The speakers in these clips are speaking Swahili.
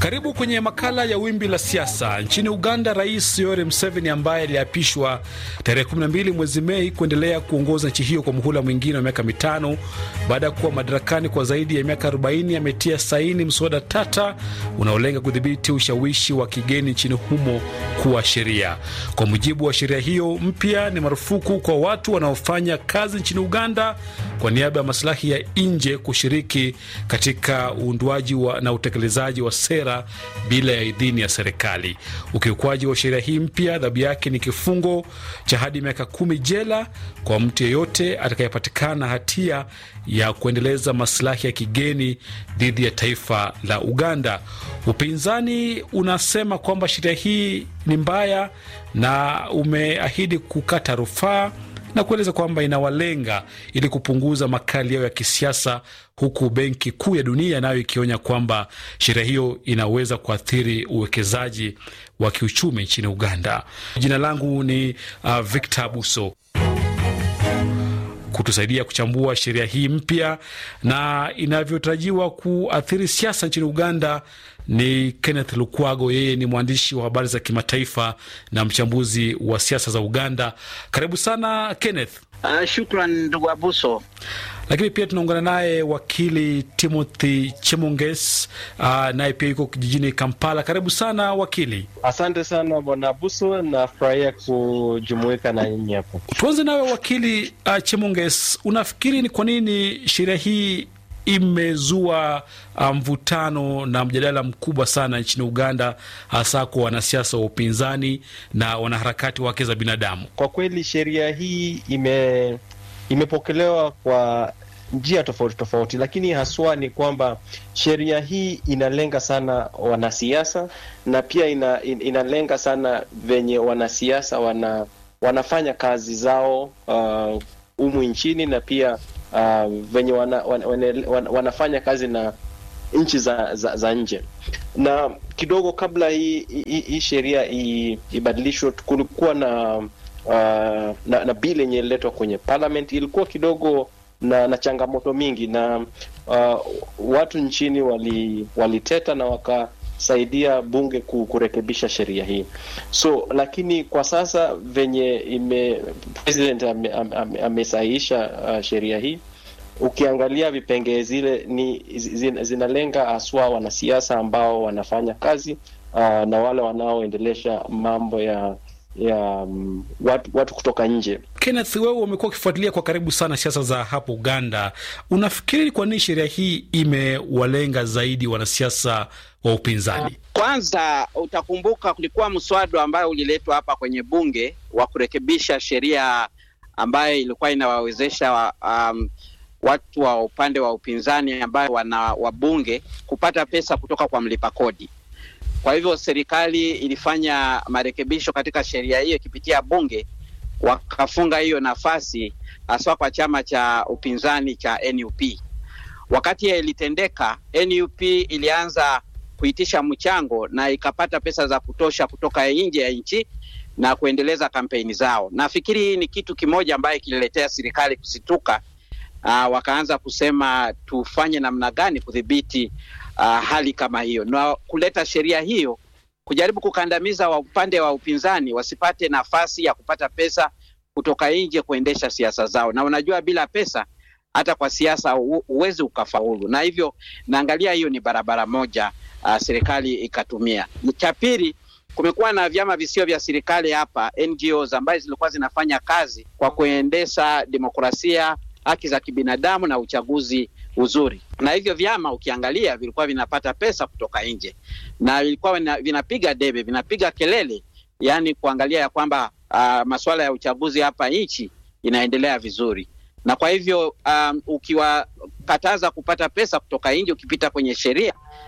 Karibu kwenye makala ya wimbi la siasa. Nchini Uganda, Rais Yoweri Museveni ambaye aliapishwa tarehe 12 mwezi Mei kuendelea kuongoza nchi hiyo kwa muhula mwingine wa miaka mitano baada ya kuwa madarakani kwa zaidi ya miaka 40, ametia saini mswada tata unaolenga kudhibiti ushawishi wa kigeni nchini humo kuwa sheria. Kwa mujibu wa sheria hiyo mpya, ni marufuku kwa watu wanaofanya kazi nchini Uganda kwa niaba ya masilahi ya nje kushiriki katika uundwaji na utekelezaji wa sera bila ya idhini ya serikali. Ukiukwaji wa sheria hii mpya, adhabu yake ni kifungo cha hadi miaka kumi jela kwa mtu yeyote atakayepatikana hatia ya kuendeleza masilahi ya kigeni dhidi ya taifa la Uganda. Upinzani unasema kwamba sheria hii ni mbaya na umeahidi kukata rufaa na kueleza kwamba inawalenga ili kupunguza makali yao ya kisiasa, huku Benki Kuu ya Dunia nayo ikionya kwamba sheria hiyo inaweza kuathiri uwekezaji wa kiuchumi nchini Uganda. Jina langu ni uh, Victor Abuso. Kutusaidia kuchambua sheria hii mpya na inavyotarajiwa kuathiri siasa nchini Uganda ni Kenneth Lukwago. Yeye ni mwandishi wa habari za kimataifa na mchambuzi wa siasa za Uganda. Karibu sana Kenneth. Uh, shukran ndugu Abuso. Lakini pia tunaungana naye wakili Timothy Chemonges, uh, naye pia yuko jijini Kampala. Karibu sana wakili. Asante sana bwana Abuso, nafurahia kujumuika na nyinyi hapo. Tuanze nawe wakili uh, Chemonges, unafikiri ni kwa nini sheria hii imezua mvutano um, na mjadala mkubwa sana nchini Uganda, hasa kwa wanasiasa wa upinzani na wanaharakati wa haki za binadamu. Kwa kweli sheria hii ime imepokelewa kwa njia tofauti tofauti, lakini haswa ni kwamba sheria hii inalenga sana wanasiasa na pia ina, in, inalenga sana venye wanasiasa wana, wanafanya kazi zao humu uh, nchini na pia Uh, venye wana, wana, wana, wanafanya kazi na nchi za, za, za nje. Na kidogo kabla hii hii, hii sheria ibadilishwe, kulikuwa na, uh, na na bili yenye ililetwa kwenye parliament, ilikuwa kidogo na, na changamoto mingi na uh, watu nchini wali, waliteta na wakasaidia bunge kurekebisha sheria hii. So lakini kwa sasa venye ime president amesahihisha ame, ame uh, sheria hii, ukiangalia vipengee zile ni zin, zinalenga haswa wanasiasa ambao wanafanya kazi uh, na wale wanaoendelesha mambo ya ya um, watu, watu kutoka nje. Kenneth, wewe umekuwa ukifuatilia kwa karibu sana siasa za hapo Uganda, unafikiri kwa nini sheria hii imewalenga zaidi wanasiasa wa upinzani? Kwanza utakumbuka kulikuwa mswada ambayo uliletwa hapa kwenye bunge wa kurekebisha sheria ambayo ilikuwa inawawezesha um, watu wa upande wa upinzani ambayo wana wabunge kupata pesa kutoka kwa mlipa kodi. Kwa hivyo serikali ilifanya marekebisho katika sheria hiyo ikipitia bunge, wakafunga hiyo nafasi haswa kwa chama cha upinzani cha NUP. Wakati ilitendeka, NUP ilianza kuitisha mchango na ikapata pesa za kutosha kutoka nje ya nchi na kuendeleza kampeni zao. Nafikiri hii ni kitu kimoja ambaye kililetea serikali kusituka. Uh, wakaanza kusema tufanye namna gani kudhibiti uh, hali kama hiyo na kuleta sheria hiyo kujaribu kukandamiza wa upande wa upinzani wasipate nafasi ya kupata pesa kutoka nje kuendesha siasa zao. Na unajua bila pesa hata kwa siasa huwezi ukafaulu, na hivyo naangalia hiyo ni barabara moja uh, serikali ikatumia. Cha pili, kumekuwa na vyama visio vya serikali hapa NGOs ambazo zilikuwa zinafanya kazi kwa kuendesha demokrasia, haki za kibinadamu na uchaguzi uzuri, na hivyo vyama ukiangalia vilikuwa vinapata pesa kutoka nje na vilikuwa vinapiga debe, vinapiga kelele, yaani kuangalia ya kwamba uh, masuala ya uchaguzi hapa nchi inaendelea vizuri na kwa hivyo um, ukiwakataza kupata pesa kutoka nje ukipita kwenye sheria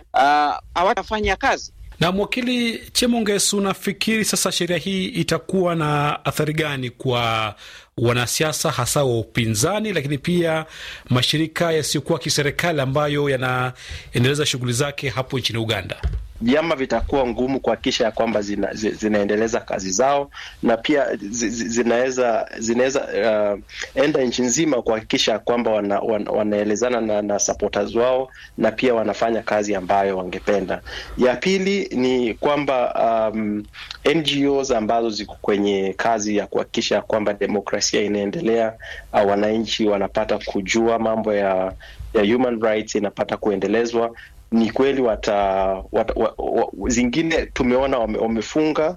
hawatafanya uh, kazi. Na mwakili Chemonges, unafikiri sasa sheria hii itakuwa na athari gani kwa wanasiasa hasa wa upinzani, lakini pia mashirika yasiyokuwa kiserikali ambayo yanaendeleza shughuli zake hapo nchini Uganda? vyama vitakuwa ngumu kuhakikisha ya kwamba zina, zi, zinaendeleza kazi zao na pia zi, zi, zinaweza zinaweza uh, enda nchi nzima kuhakikisha ya kwamba wana, wana, wanaelezana na, na supporters wao na pia wanafanya kazi ambayo wangependa. Ya pili ni kwamba um, NGOs ambazo ziko kwenye kazi ya kuhakikisha kwamba demokrasia inaendelea, uh, wananchi wanapata kujua mambo ya ya human rights inapata kuendelezwa ni kweli wata, wata, wa, wa, zingine tumeona wame, wamefunga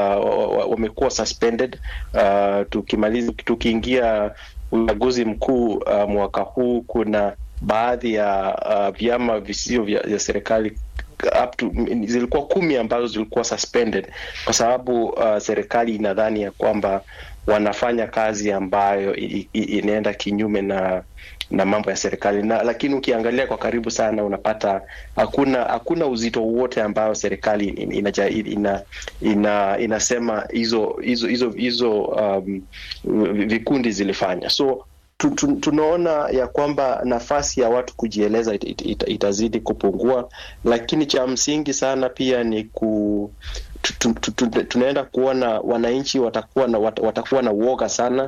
uh, wamekuwa suspended uh, tukimaliza tukiingia uchaguzi mkuu uh, mwaka huu kuna baadhi ya uh, vyama visivyo vya, vya serikali up to, zilikuwa kumi ambazo zilikuwa suspended kwa sababu uh, serikali inadhani ya kwamba wanafanya kazi ambayo i, i, inaenda kinyume na na mambo ya serikali na lakini ukiangalia kwa karibu sana unapata hakuna hakuna uzito wowote ambayo serikali ina, ina, ina, inasema hizo hizo hizo hizo um, vikundi zilifanya so tu, tu, tunaona ya kwamba nafasi ya watu kujieleza it, it, it, itazidi kupungua, lakini cha msingi sana pia ni ku tu, tu, tu, tunaenda kuona wananchi watakuwa na wat, watakuwa na uoga sana.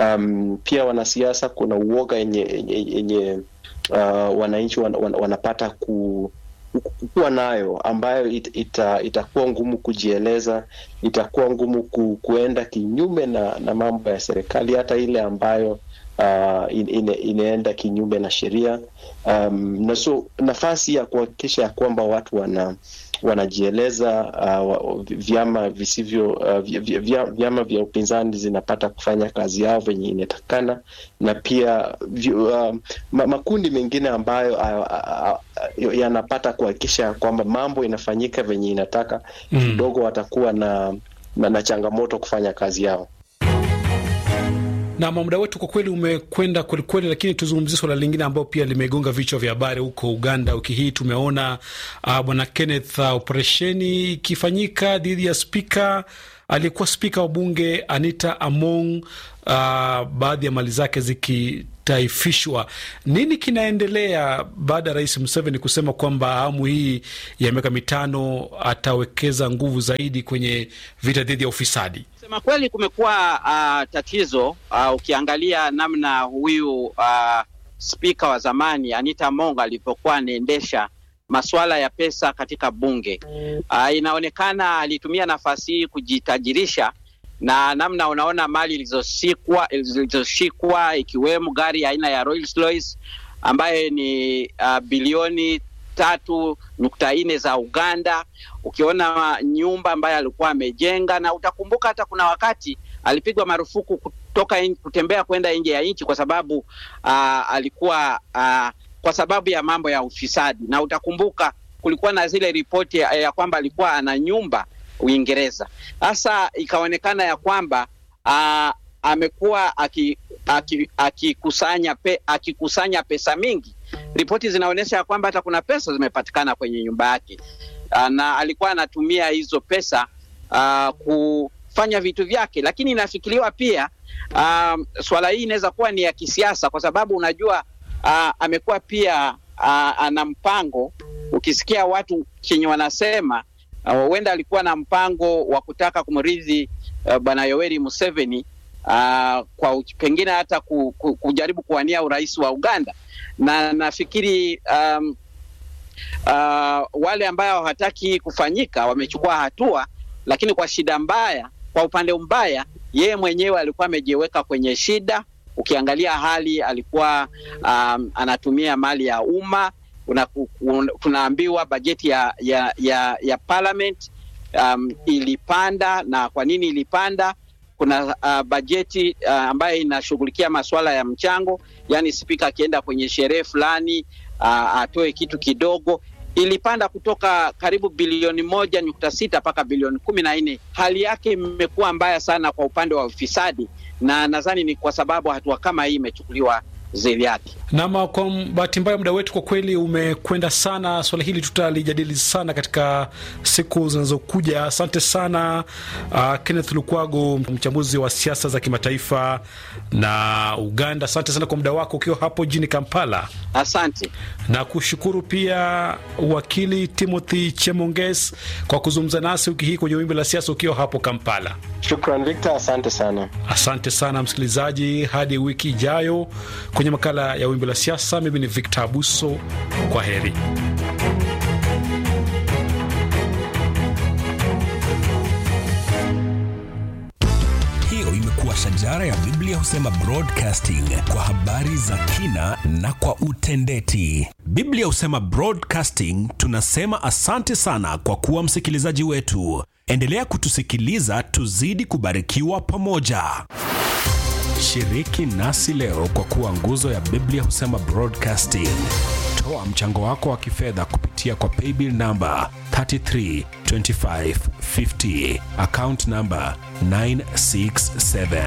Um, pia wanasiasa kuna uoga yenye yenye uh, wananchi wan, wan, wanapata ku kuwa nayo ambayo it, ita, itakuwa ngumu kujieleza, itakuwa ngumu ku, kuenda kinyume na, na mambo ya serikali hata ile ambayo uh, ine, inaenda kinyume na sheria um, na so nafasi ya kuhakikisha ya kwamba watu wana wanajieleza uh, vyama visivyo uh, vya, vyama vya upinzani zinapata kufanya kazi yao venye inatakana na pia uh, makundi mengine ambayo uh, uh, uh, yanapata kuhakikisha kwamba mambo inafanyika venye inataka kidogo mm. watakuwa na, na, na changamoto kufanya kazi yao na muda wetu kwa kweli umekwenda kwelikweli, lakini tuzungumzie swala lingine ambayo pia limegonga vichwa vya habari huko Uganda wiki hii. Tumeona uh, bwana Kenneth, uh, operesheni ikifanyika dhidi ya spika aliyekuwa spika wa bunge Anita Among, uh, baadhi ya mali zake zikitaifishwa. Nini kinaendelea baada ya rais Museveni kusema kwamba awamu hii ya miaka mitano atawekeza nguvu zaidi kwenye vita dhidi ya ufisadi? Sema kweli kumekuwa uh, tatizo uh, ukiangalia namna huyu uh, spika wa zamani Anita Among alivyokuwa anaendesha masuala ya pesa katika bunge uh, inaonekana alitumia nafasi hii kujitajirisha, na namna unaona mali ilizoshikwa zilizoshikwa ikiwemo gari aina ya Rolls Royce ambayo ni uh, bilioni tatu nukta nne za Uganda. Ukiona nyumba ambayo alikuwa amejenga, na utakumbuka hata kuna wakati alipigwa marufuku kutoka in, kutembea kwenda nje ya nchi kwa sababu uh, alikuwa uh, kwa sababu ya mambo ya ufisadi, na utakumbuka kulikuwa na zile ripoti ya, ya kwamba alikuwa ana nyumba Uingereza. Sasa ikaonekana ya kwamba uh, amekuwa akikusanya aki, aki pe, akikusanya pesa mingi. Ripoti zinaonyesha ya kwamba hata kuna pesa zimepatikana kwenye nyumba yake, uh, na alikuwa anatumia hizo pesa uh, kufanya vitu vyake, lakini inafikiriwa pia uh, swala hii inaweza kuwa ni ya kisiasa, kwa sababu unajua uh, amekuwa pia uh, ana mpango. Ukisikia watu chenye wanasema huenda uh, alikuwa na mpango wa kutaka kumrithi uh, bwana Yoweri Museveni uh, kwa pengine hata ku, ku, kujaribu kuwania urais wa Uganda, na nafikiri um, uh, wale ambao hawataki kufanyika wamechukua hatua, lakini kwa shida mbaya, kwa upande mbaya, yeye mwenyewe alikuwa amejiweka kwenye shida. Ukiangalia hali alikuwa um, anatumia mali ya umma. Tunaambiwa bajeti ya, ya, ya, ya parliament um, ilipanda. Na kwa nini ilipanda? Kuna uh, bajeti uh, ambayo inashughulikia masuala ya mchango, yaani spika akienda kwenye sherehe fulani uh, atoe kitu kidogo, ilipanda kutoka karibu bilioni moja nukta sita mpaka bilioni kumi na nne. Hali yake imekuwa mbaya sana kwa upande wa ufisadi, na nadhani ni kwa sababu hatua kama hii imechukuliwa ziliati. Nama, kwa bahati mbaya muda wetu kwa kweli umekwenda sana. Swala hili tutalijadili sana katika siku zinazokuja. Asante sana uh, Kenneth Lukwago, mchambuzi wa siasa za kimataifa na Uganda. Asante sana kwa muda wako ukiwa hapo jijini Kampala. Asante na kushukuru pia wakili Timothy Chemonges kwa kuzungumza nasi wiki hii kwenye wimbi la siasa ukiwa hapo Kampala. Shukran Victor, asante sana. Asante sana msikilizaji, hadi wiki ijayo kwenye makala ya wimbi la siasa. Mimi ni Victor Abuso, kwa heri. Hiyo imekuwa shajara ya Biblia husema broadcasting kwa habari za kina na kwa utendeti. Biblia husema broadcasting, tunasema asante sana kwa kuwa msikilizaji wetu. Endelea kutusikiliza, tuzidi kubarikiwa pamoja. Shiriki nasi leo kwa kuwa nguzo ya Biblia husema broadcasting. Toa mchango wako wa kifedha kupitia kwa paybill namba 332550 account namba 967.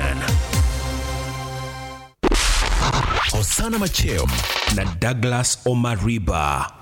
Hosana Macheo na Douglas Omariba